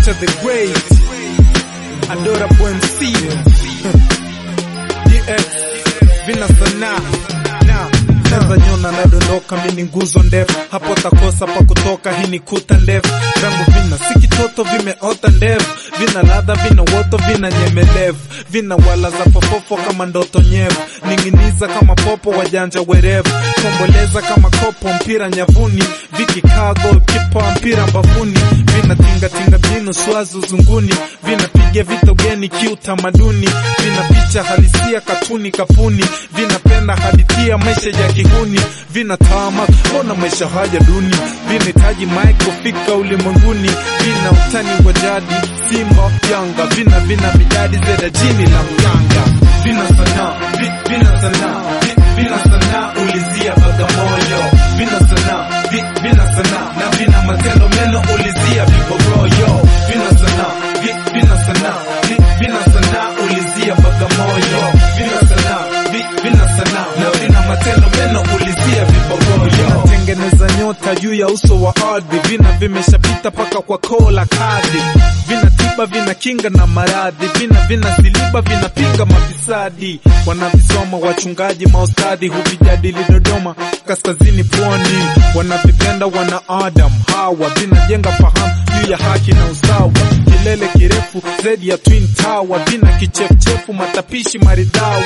Nature the Great, Adorable MC, DX, Vina Sanaa na Neza nyona nadondoka, mini nguzo ndefu, hapo takosa pa kutoka, hii ni kuta ndefu. Vyangu vina si kitoto, vimeota ndefu, vina ladha, vina woto, vina nyemelevu, vina wala za fofofo kama ndoto nyevu, ning'iniza kama popo, wajanja werevu, komboleza kama kopo, mpira nyavuni, vikikaa golkipa, mpira mbavuni, vina tingatinga binu swazu zunguni, vinapiga vitogeni kiutamaduni, vina picha halisia katuni kapuni, vinapenda hadithia maisha ya kihuni, vina tama ona maisha haya duni, vinahitaji mic kufika ulimwenguni, vina utani wa jadi Simba Yanga, vina vina midadi zeda jini la mganga, vina sanaa vi- vina sanaa vi- vina sanaa ulizia Bagamoyo, vina sanaa vi- vina sanaa na vina matendo meno ulizia Vibogoyo, vina sanaa vi- vina sanaa vi- vina sanaa ulizia Bagamoyo, vina sanaa vi- vina sanaa na vina matendo meno ulizia Vibogoyo, vinatengeneza nyota juu ya uso wa ardhi, vina vimeshapita paka kwa kola kadhi, vina tiba vina kinga na maradhi, vina vina siliba vinapinga mafisadi, wanavisoma wachungaji maustadhi, huvijadili Dodoma kaskazini pwani, wanavipenda wana Adam Hawa, vinajenga fahamu juu ya haki na usawa, kilele kirefu zaidi ya Twin Tower, vina kichefuchefu matapishi maridhawa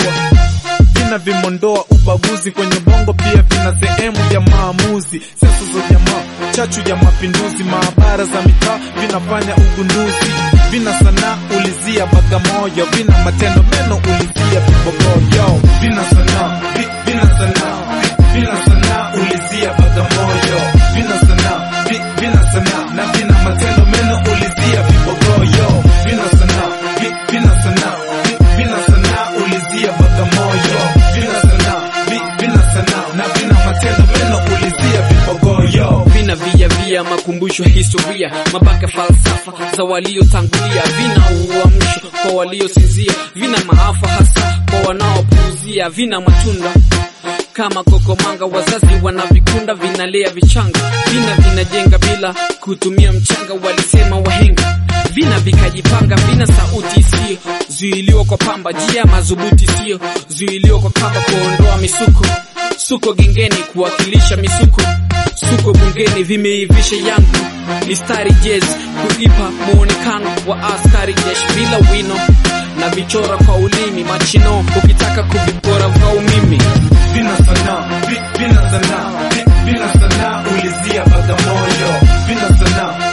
vina vimondoa ubaguzi kwenye bongo, pia vina sehemu ya maamuzi, siasa za jamaa, chachu ya mapinduzi, maabara za mitaa vinafanya ugunduzi, vina sanaa ulizia Bagamoyo, vina matendo meno ulizia Vibogoyo, vina sanaa vi- vina sanaa vi- vina sanaa ulizia Bagamoyo, vina sanaa vi- vina sanaa na vina matendo meno ulizia Vibogoyo, vina sanaa vi- vina sanaa vi- vina sanaa ulizia Bagamoyo, vina sanaa vi- vina sanaa na vina matendo meno ulizia Vibogoyo. vina via via makumbusho ya historia mabaka falsafa za waliotangulia vina uamsho kwa waliosinzia vina maafa hasa kwa wanaopuuzia vina matunda kama kokomanga wazazi wanavikunda vinalea vichanga vina vinajenga bila kutumia mchanga walisema wahenga vina vikajipanga vina sauti isiyo zuiliwa kwa pamba jia madhubuti isiyo zuiliwa kwa kamba kuondoa misuko suko gengeni kuwakilisha misuko suko bungeni vimeivisha yangu mistari jezi kuipa muonekano wa askari jeshi bila wino na vichora kwa ulimi machino ukitaka kuvipora kwa umimi vina sanaa vi- vina sanaa vi- vina sanaa ulizia Bagamoyo, vina sanaa